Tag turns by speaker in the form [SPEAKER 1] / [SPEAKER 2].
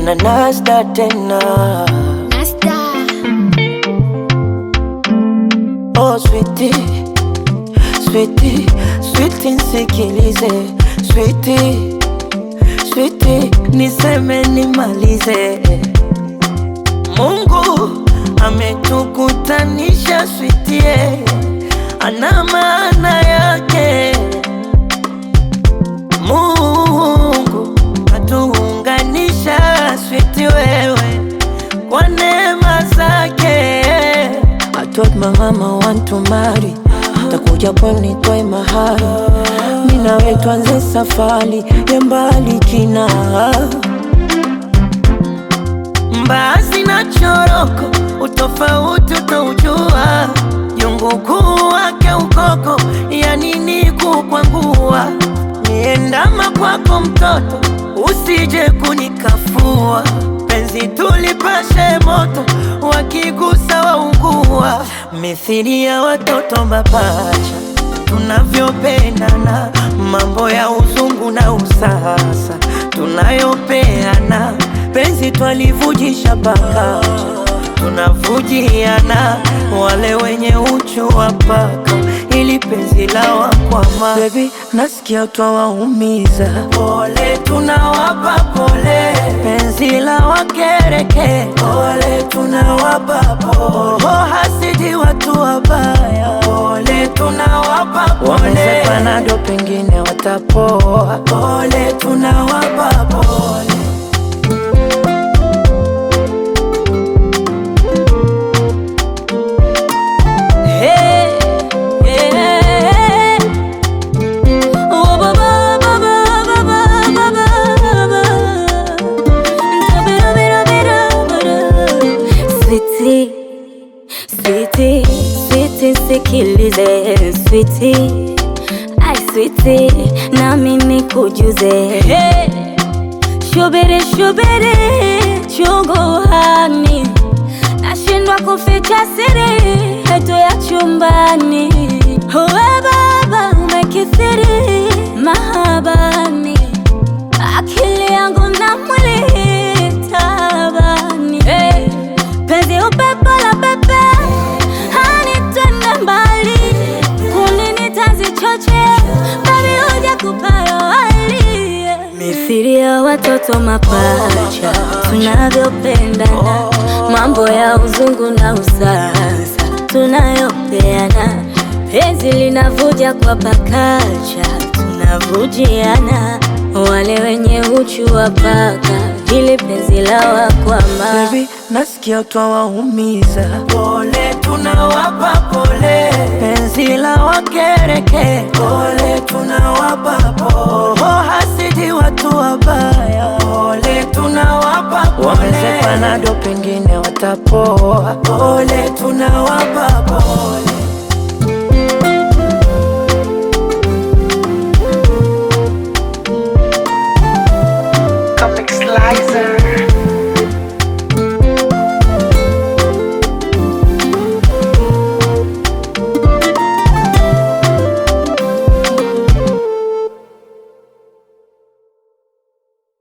[SPEAKER 1] na nasta tena.
[SPEAKER 2] Nasta.
[SPEAKER 1] Oh sweetie, sweetie, sweetie nisikilize, sweetie, sweetie, niseme nimalize. Mungu ametukutanisha sweetie, ana maana yake. Mungu atuunganisha sweetie wewe kwa neema zake. I told my mama want to marry, takuja pwani nitoe mahari, mimi nawe tuanze safari ya mbali kina mbaazi na choroko, utofauti utaujua, jungu kuu wake ukoko, ya nini kukwangua, niendama kwako mtoto, usije kunikafua, penzi tulipashe moto, wakigusa waungua, mithili ya watoto mapacha tunavyopendana, mambo ya uzungu na usasa tunayopeana, penzi twalivujisha paka tunavujiana, wale wenye uchu wa paka ili penzi la wakwama. Baby, nasikia twawaumiza, pole tunawapa pole, penzi la wakereke, pole tunawapa pole, oh, hasidi watu wabaya, pole tunawapa pole, wameze panado pengine watapoa, pole tunawapa pole.
[SPEAKER 3] Hey, yeah. Oh, ba, ba, ba, ba, ba, ba, ba, ba, ba. Sweetie, sweetie, sweetie, sikilize sweetie, ai sweetie, na mimi kujuze hey. Shubiri shubiri chunguhani, nashindwa kuficha siri yetu ya chumbani. Uwe baba umekithiri mahabani, akili yangu na mwili tabani. Hey, penzi upepo la pepe hanitende mbali, kunini tazichoche babi huja kupayo wali mithili ya watoto mapacha tunavyopendana, mambo ya uzungu na usasa tunayopeana, penzi linavuja kwa pakacha tunavujiana, wale wenye uchu wa paka ili penzi la wakwama
[SPEAKER 1] Baby, nasikia twawaumiza, pole tunawapa pole, penzi la wakereke, pole tunawapa pole, oh, hasidi watu wabaya, pole tunawapa pole, wameze panado pengine watapoa, pole tunawapa